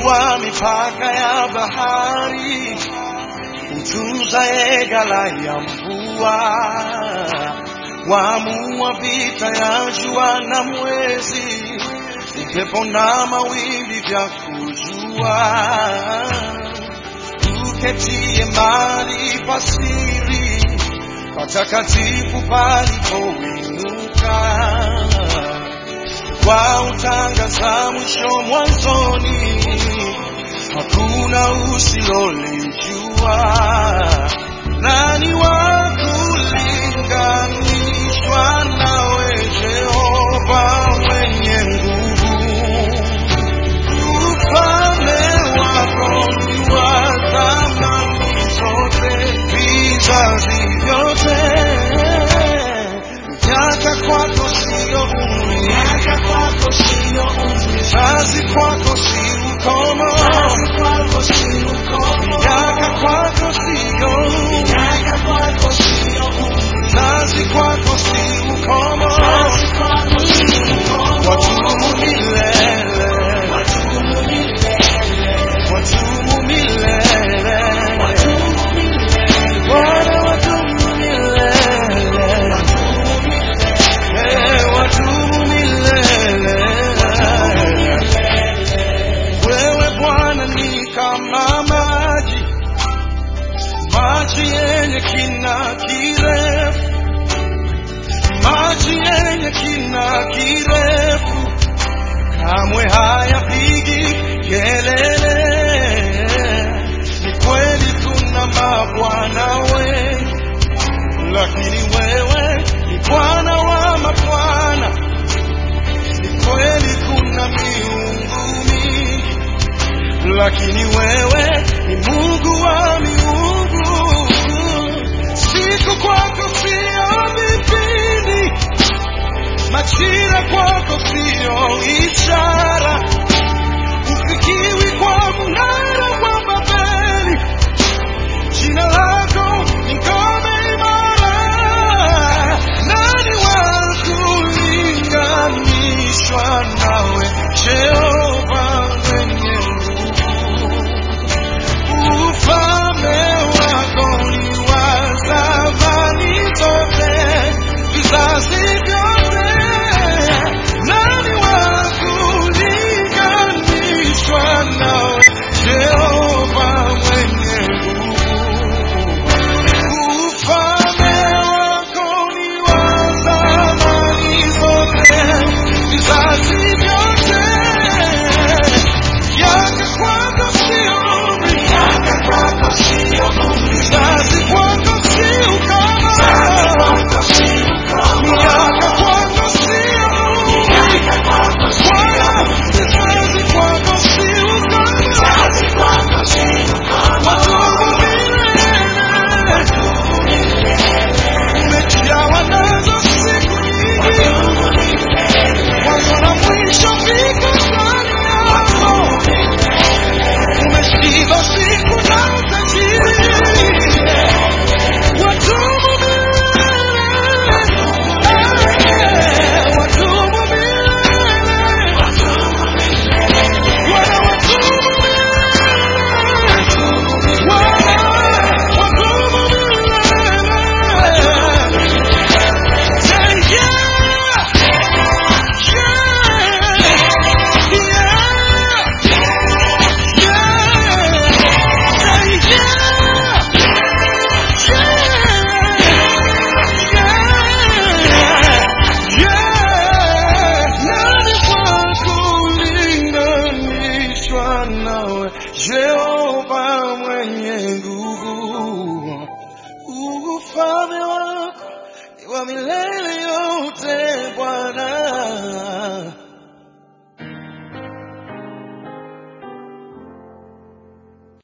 wa mipaka ya bahari, utunzaye ghala ya mvua, waamua vita ya jua na mwezi, upepo na mawimbi vya kujua, uketie mahali pasiri, patakatifu palipoinuka kwa utangaza mwisho mwanzoni, hakuna usilolijua. Nani wa kulinganishwa nawe, Jehova mwenye nguvu? Ufalme wako ni wa zamani zote, vizazi vyote. Miaka kwako sio umri, miaka kwako sio umri, kazi kwako si ukomo, kazi kwako si ukomo, miaka kwako sio miaka kwako sio umri, kazi kwako si ukomo, kazi kwako si ukomo, watumu milele, watumu milele, watumu milele, watumu milele, Bwana watumu milele, watumu milele, watumu milele. Wewe Bwana ni kama maji, maji yenye kina kirefu, maji yenye kina kirefu, kamwe hayapigi kelele. Ni kweli kuna mabwana wengi, lakini wewe ni Bwana wa mabwana. Ni kweli kuna miungu mingi, lakini wewe ni Mungu wa miungu. Siku kwako sio vipindi, majira kwako sio ishara, ufikiwi kwa mnara wa Babeli. Jina lako ni ngome imara, nani wa kulinganishwa nawe, Jehova mwenye nguvu? Ufalme wako ni wa zamani zote, vizazi vyote. Nani wa kulinganishwa nawe, Jehova mwenye nguvu? Ufalme wako ni wa zamani zote, vizazi vyote. Miaka kwako sio umri, miaka kwako sio umri, vizazi kwako si ukoma, vizazi kwako si ukoma, miaka kwako sio umri, miaka kwako sio umri, vizazi kwako si ukoma, vizazi kwako si ukoma, watubu milele, umejawa nazo siku nyingi, mwanzo na mwisho viko ndani yako. Umeshiba siku na utajiri. Watubu milele. Watubu milele. Bwana watubu milele. Bwana watubu milele. Say yeah. Jehova mwenye nguvu, ufalme wako ni wa milele yote Bwana.